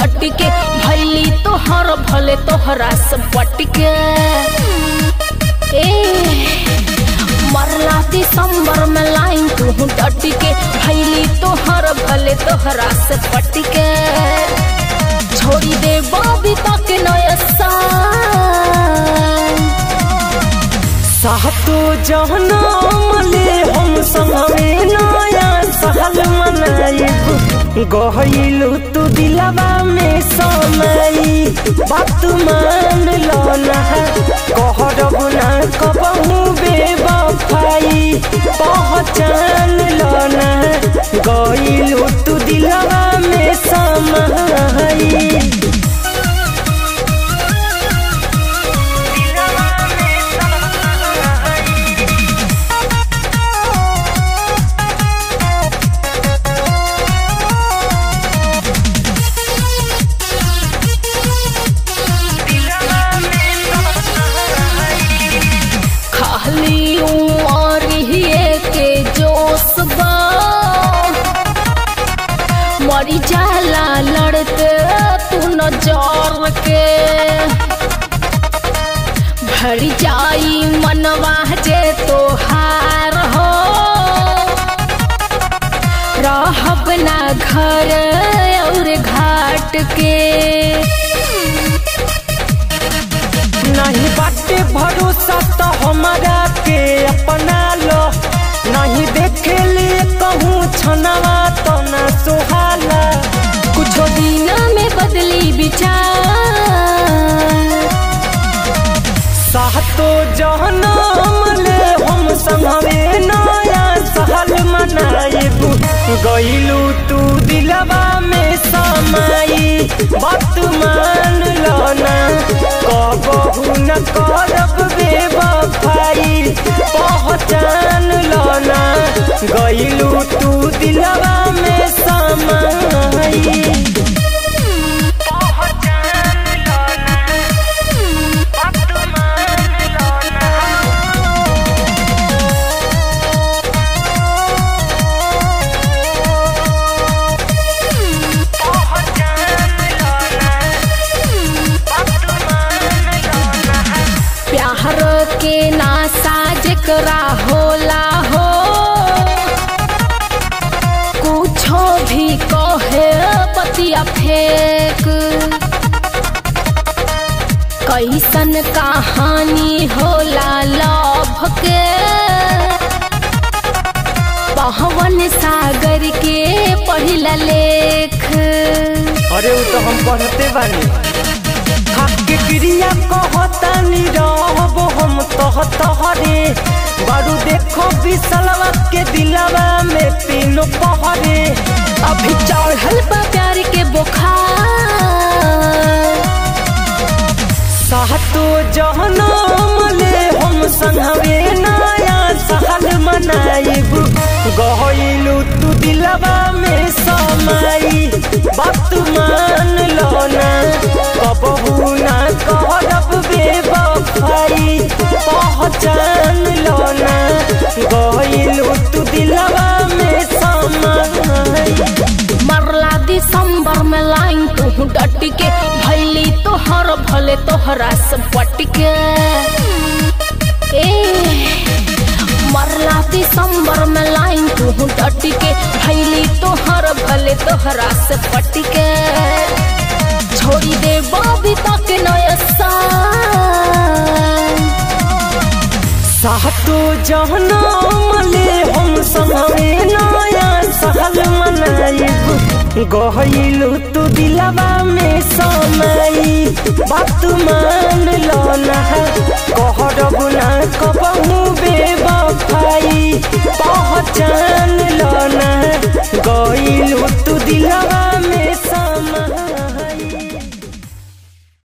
डट के भैली तोहर भले तोहरा से पट के ए मरला दिसंबर में लाइन तू डट के भैली तोहर भले तोहरा से पट के छोड़ी दे बाबी तक नया साल सातो जहनम ले हम संगमे नया साल मनाइब गहिलु तू दिलवा में समाई बात मान लो ना कहरब ना कबहू बेवफाई पहचान लो ना गइलु तू दिलवा में समाई खाली उमर हिए के जोश बा मरी जाला लड़ते तू नजर के भर जाई मनवा जे तोहार हो रहब ना घर और घाट के नहीं बाटे भरोसा तो हमारा के अपना लो नहीं देखे लिए कहूँ छनवा तो ना सुहाला कुछ दिन में बदली विचार सातो जहनम ले हम संगवे नया साल मनाइब गइलू तू दिलवा में समाई बात मान लो ना कबहू न करब बेवफाई पहचान लो ना गइलू तू दिलवा में समाई प्यार के नासा जेकरा होला हो कुछो भी कहे पतिया फेंक कैसन कहानी होला लव के पवन सागर के पढ़िला लेख अरे वो तो हम पढ़ते बानी के क्रिया कहतानी रहब हम तह तहरे बारू देखो बिसलवा के दिलवा में तीनों पहरे अभी चढ़ल बा प्यार के बुखार सातो जहनम ले हम संगवे नया साल मनाइब गइलू तू दिलवा में समाई बात मान लो ना कबहू ना करब बेवफाई पहचान लो ना गइलू तू दिलवा में समाई मरला दिसंबर में लाइन तू डट के भैली तोहर भले तोहरा से पट के ए मरला दिसंबर में लाइन तू डट के भैली तोहर भले तोहरा से पट के छोड़ी दे बाबी तक नया साल सातो जहनम ले हम संगवे नया साल मनाइब गइलू तू दिलवा में समाई बात मान